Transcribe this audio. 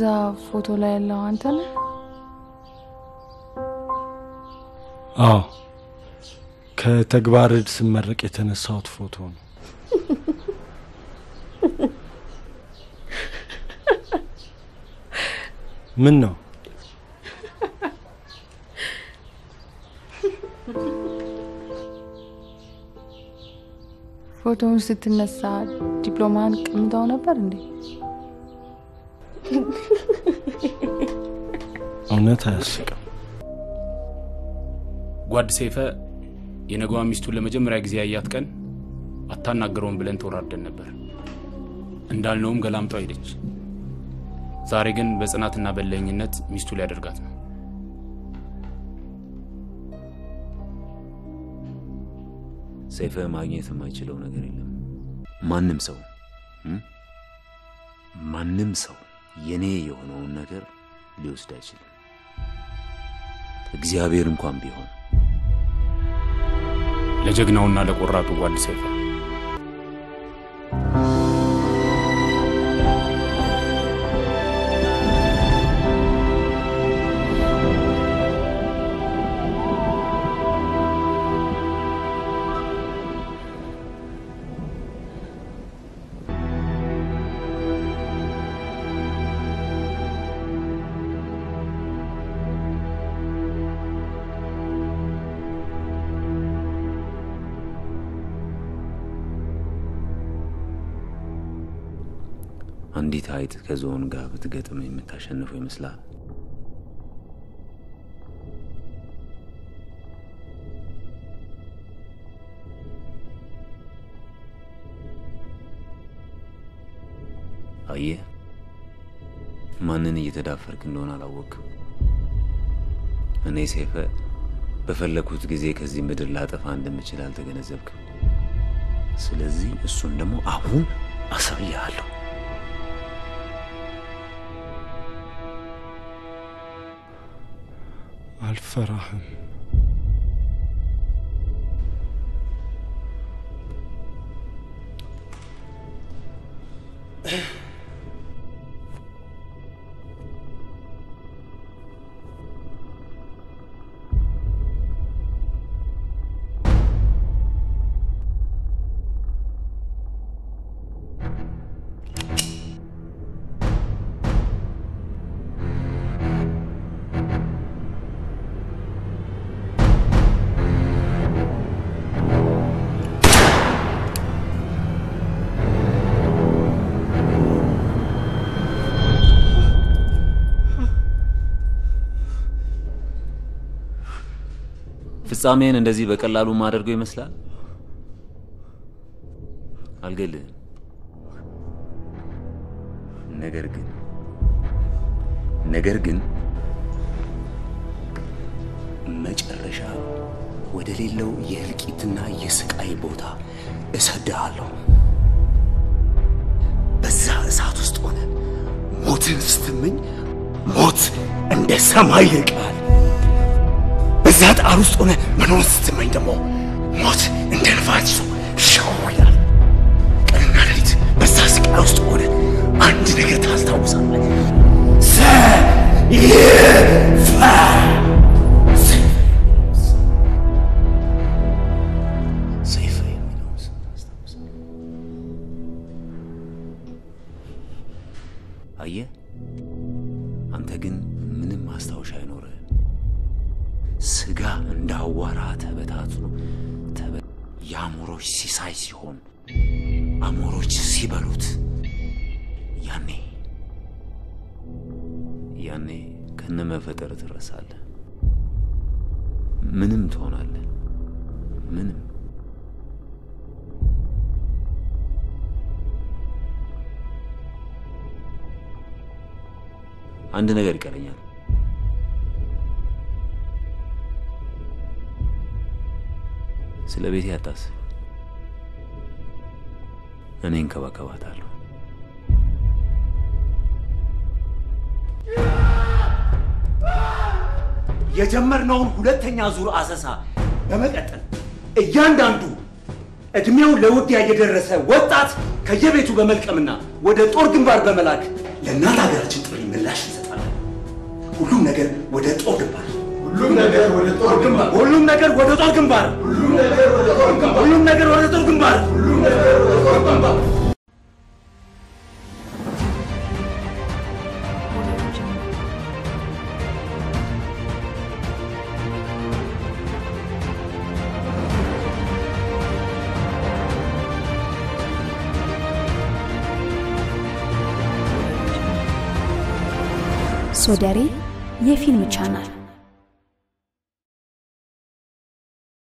ፎቶ ላይ ያለው አንተ ነህ? አዎ ከተግባር ዕድ ስመረቅ የተነሳሁት ፎቶ ነው። ምን ነው ፎቶውን ስትነሳ ዲፕሎማን ቀምተው ነበር እንዴ? እውነት አያስቅም። ጓድ ሰይፈ የነገዋ ሚስቱን ለመጀመሪያ ጊዜ ያያት ቀን አታናገረውም ብለን ተወራርደን ነበር። እንዳልነውም ገላምጠው ሄደች። ዛሬ ግን በጽናትና በለኝነት ሚስቱ ሊያደርጋት ነው። ሰይፈ ማግኘት የማይችለው ነገር የለም። ማንም ሰው እም? ማንም ሰው የኔ የሆነውን ነገር ሊወስድ አይችልም። እግዚአብሔር እንኳን ቢሆን ለጀግናውና ለቆራጡ ጓድ ሰይፈ አንዲት አይጥ ከዝሆን ጋር ብትገጥም የምታሸንፈው ይመስላል? አየህ፣ ማንን እየተዳፈርክ እንደሆነ አላወቅም። እኔ ሰይፈ በፈለግኩት ጊዜ ከዚህ ምድር ላጠፋ እንደምችል አልተገነዘብክም። ስለዚህ እሱን ደግሞ አሁን አሳይሃለሁ። አልፈራህም። ፍጻሜን እንደዚህ በቀላሉ ማደርገው ይመስላል? አልገልህም። ነገር ግን ነገር ግን መጨረሻ ወደ ሌለው የእልቂትና የስቃይ ቦታ እሰድሃለሁ። በዛ እሳት ውስጥ ሆነ ሞትን ስትመኝ ሞት እንደ ሰማይ ይርቃል። በዛ ጣር ውስጥ ሆነ መኖር ስትመኝ ደግሞ ሞት እንደ ንፋስ ይዞ ሸው ይላል። ቀንና ሌሊት በዛ ስቃይ ውስጥ ሆነ አንድ ነገር ታስታውሳለህ። ሰይፈ ሰይፈ የሚለውን ስም ታስታውሳለህ። አየህ፣ አንተ ግን ምንም ማስታወሻ አይኖርህም። ስጋ እንደ አዋራ ተበታትኖ ተበ የአሞሮች ሲሳይ ሲሆን አሞሮች ሲበሉት ያኔ ያኔ ከነመፈጠር ትረሳለህ። ምንም ትሆናለህ። ምንም አንድ ነገር ይቀረኛል። ስለ ቤቴ አታስብ። እኔ እንከባከባታለሁ። የጀመርነውን ሁለተኛ ዙር አሰሳ በመቀጠል እያንዳንዱ እድሜው ለውጊያ የደረሰ ወጣት ከየቤቱ በመልቀምና ወደ ጦር ግንባር በመላክ ለእናት ሀገራችን ጥሪ ምላሽ እንሰጣለን። ሁሉም ነገር ወደ ጦር ግንባር ሁሉም ነገር ወደ ጦር ግንባር ሁሉም ነገር ወደ ጦር ግንባር ሁሉም ነገር ወደ ጦር ግንባር ሁሉም ነገር ወደ ጦር ግንባር ሁሉም ነገር ወደ ጦር ግንባር ሶደሬ የፊልም ቻናል